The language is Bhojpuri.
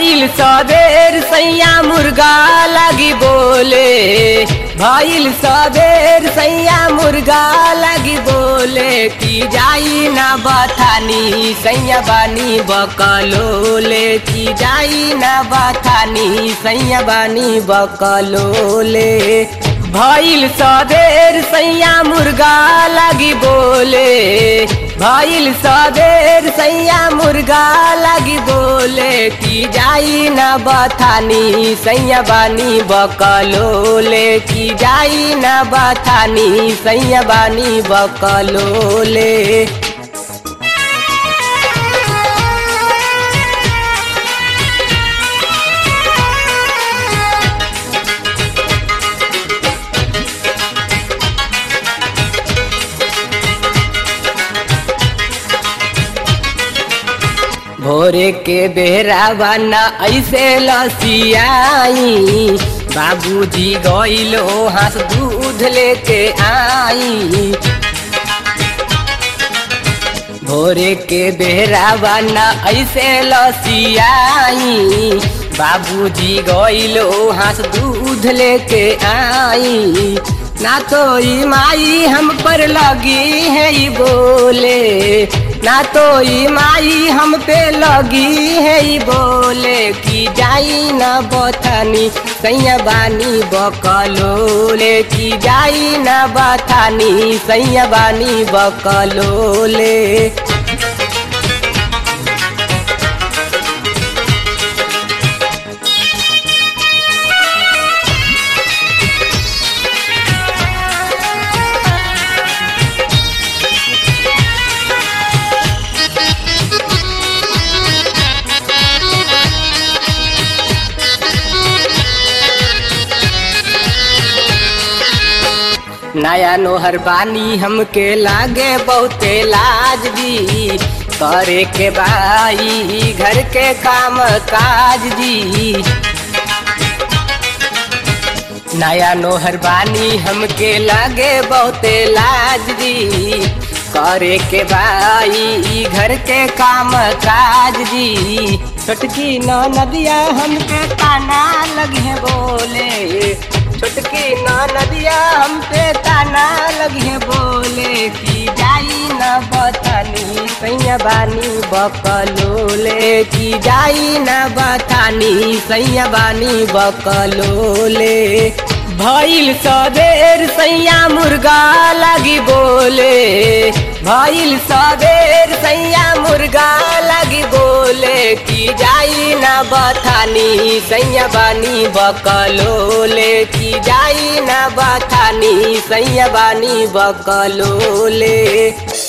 भइल सबेर सैया मुर्गा लगी बोले भइल सबेर सैया मुर्गा लगी बोले की जाई ना बथानी सैया बानी बकलोले की जाई ना बथानी सैया बानी बकलोले भइल सबेर सैया मुर्गा लगी बोले भइल सबेर सैया मुर्गा लगी बोले की जाई ना बथानी सैया बानी बकलोले की जाई ना बथानी सैया बानी बकलोले भोरे के बेहरा बना ऐसे लसियाई बाबूजी गइलो हाथ दूध लेके आई भोरे के बेहरा बना ऐसे लसियाई बाबूजी गइलो हाथ दूध लेके आई ना तो ई माई हम पर लगी है ई बोले ना तो ई माई हम पे लगी है ई बोले की जाई ना बथानी सैया बानी बकलोले की जाई ना बथानी सैया बानी बकलोले नया नोहर बानी हमके लागे बहुते लाज जी करे के बाई घर के काम काज जी नया नोहर बानी हमके लागे बहुते लाज जी करे के बाई घर के काम काज जी छोटकी न नदिया हमके ताना लगे बोले छोटकी न नदिया हम पे ताना लगे बोले की जाई न बथानी सैया बानी बकलोले की जाई न बथानी सैया बानी बकलोले भइल सबेर सैया मुर्गा लगी बोले भइल सबेर सैया मुर्गा लगी बोले की जाई ना बथानी सैया बानी बकलोले की जाई ना बथानी सैया बानी बकलोले